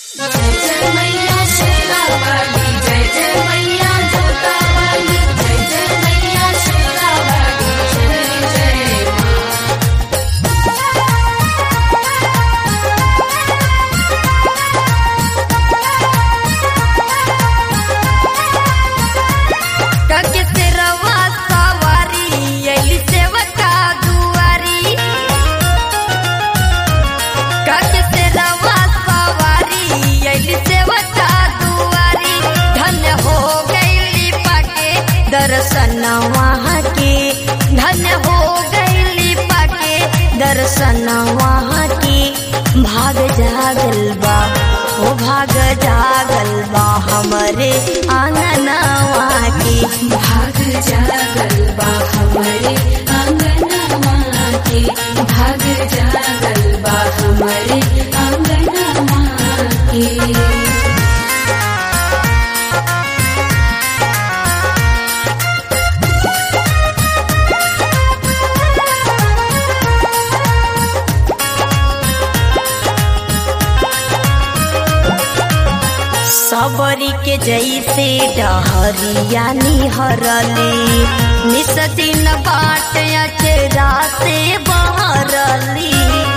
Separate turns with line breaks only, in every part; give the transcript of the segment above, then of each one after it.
जय जय मैया शेरावाली जय जय मैया जोतावाली जय जय मैया शेरावाली जय जय माँ
कके तेरवा सवारी अली सेवका दुआरी कके तेरवा सवारी अली सेवका दुआरी धन्य हो गईली पाके दर्शन वहाँ के धन्य हो गईली पाके दर्शन वहाँ के भाग जागल बा ओ भाग जागल बा हमरे आंगनवा के
भाग जागल बा हमारे आंगनवा के भाग जागल बा हमारे आंगनवा के
सबरी के जैसे डहरिया निहरली निस दिन बाट अचरा से बहरली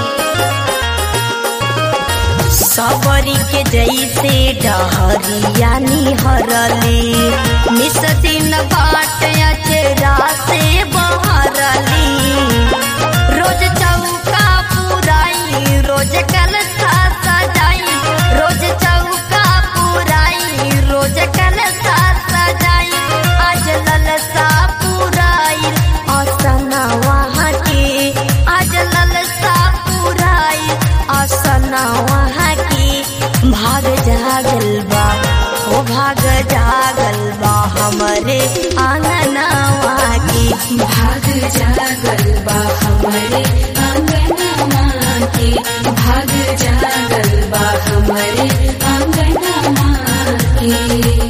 सबरी के जैसे डहरिया निहरली निस दिन बाट अचरा से बहरली रोज चौका पुराई रोज कलसा सजाई रोज चौका पुराई रोज कलसा सजाई आज ललसा पुराई आसन वहाँ के आज ललसा पुराई आसन वहाँ के भाग जागल बा ओ भाग जागल बा हमरे आंगनवा के
भाग जागल बा हमारे आंगनवा के भाग जागल बा हमारे आंगनवा के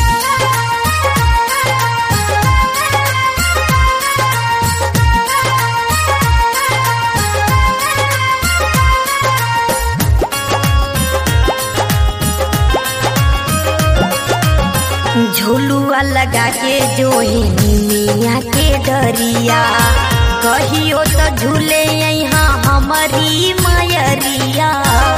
झुलुआ लगा के जो मिया के डरिया कहियो तो झूले यहाँ हमारी मयरिया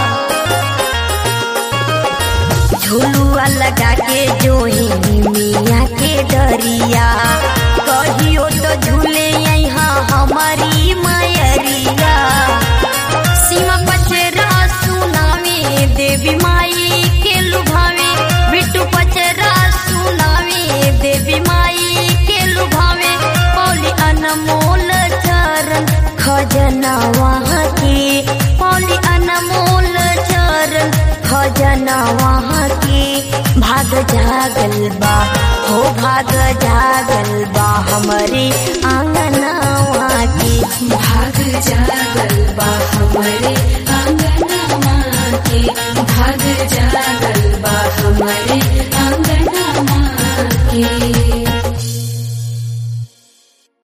झुलुआ लगा के जो मिया के डरिया कहियो तो झूले यहाँ हमारी मयरिया सीमा पचरा सुनावे देवी माई के लुभावे बिट्टू पचरा सुनावे देवी माई के लुभावे पौली अनमोल चरण खजना वहाँ के पौली अनमोल चरण खजना वहाँ के भाग जागल बा हो भाग जागल बा हमरे आंगनवा के
भाग जागल बा हमारे आंगनवा के भाग जागल बा हमारे